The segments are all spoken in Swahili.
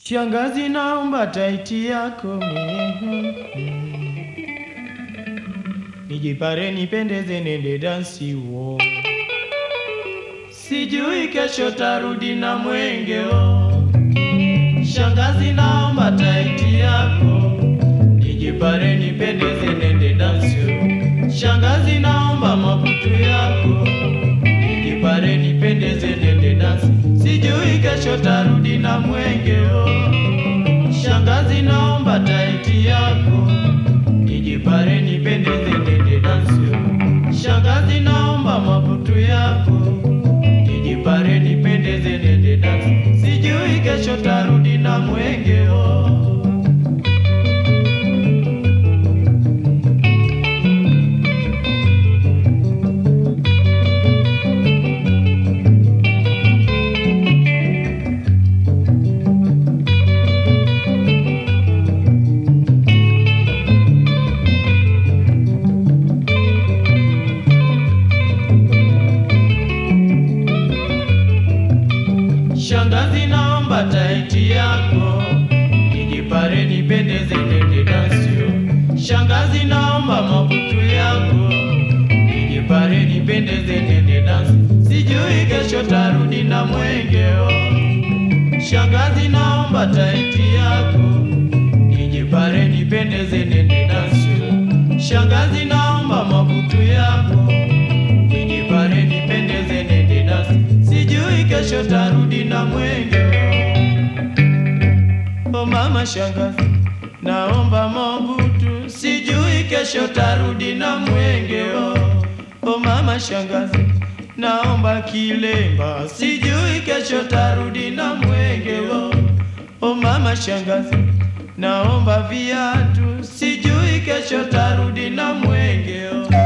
Shangazi, naomba taiti yako mimi nijipare, nipendeze, nende dansi wo, sijui kesho tarudi na mwenge wo. Shangazi, naomba taiti yako nijipare, nipendeze, nende dansi wo. Shangazi, naomba mabutu yako nijipare, nipendeze, nende dansi, sijui kesho tarudi na mwenge wo. Shangazi, naomba taiti yako nijipare, nipendeze, nende dansi wo. Shangazi, naomba mabutu yako nijipare, nipendeze, nende dansi, sijui kesho tarudi na mwenge wo. Shangazi, naomba taiti yako nijipare, nipendeze, nende dansi yo. Shangazi, naomba mabutu yako nijipare, nipendeze, nende dansi, sijui kesho tarudi na mwenge yo. Shangazi, naomba taiti yako nijipare, nipendeze, nende dansi yo. Shangazi, naomba mabutu yako nijipare, nipendeze, nende dansi, sijui kesho tarudi na mwenge. O mama shangazi, naomba mabutu, sijui kesho tarudi na mwenge. O mama shangazi, naomba kilemba, sijui kesho tarudi na mwenge. O mama shangazi, naomba viatu, sijui kesho tarudi na mwenge.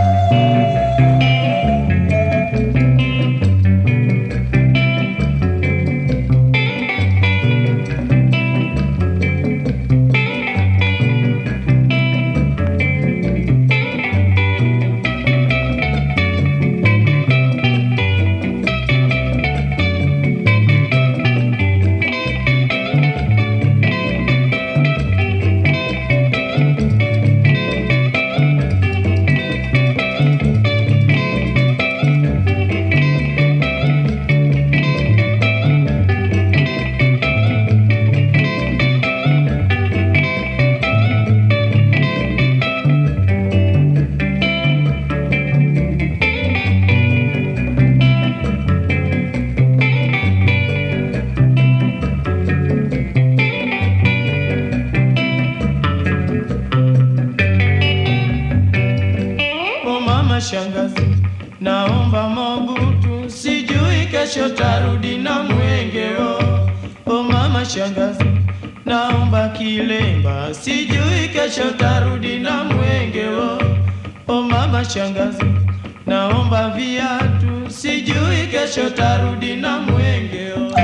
O mama shangazi, naomba mabutu, sijui kesho tarudi na mwenge. O, o mama shangazi, naomba kilemba, sijui kesho tarudi na mwenge. O, o mama shangazi, naomba viatu, sijui kesho tarudi na mwenge. O.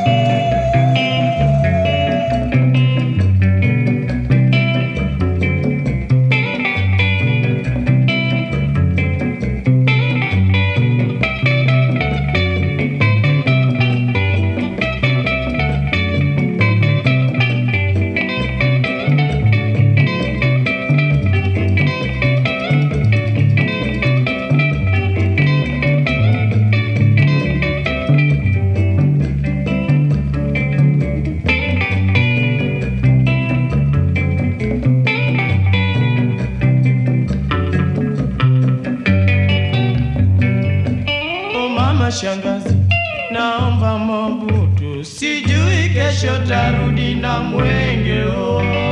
O mama shangazi, naomba mabutu, sijui kesho tarudi na mwenge. Oh.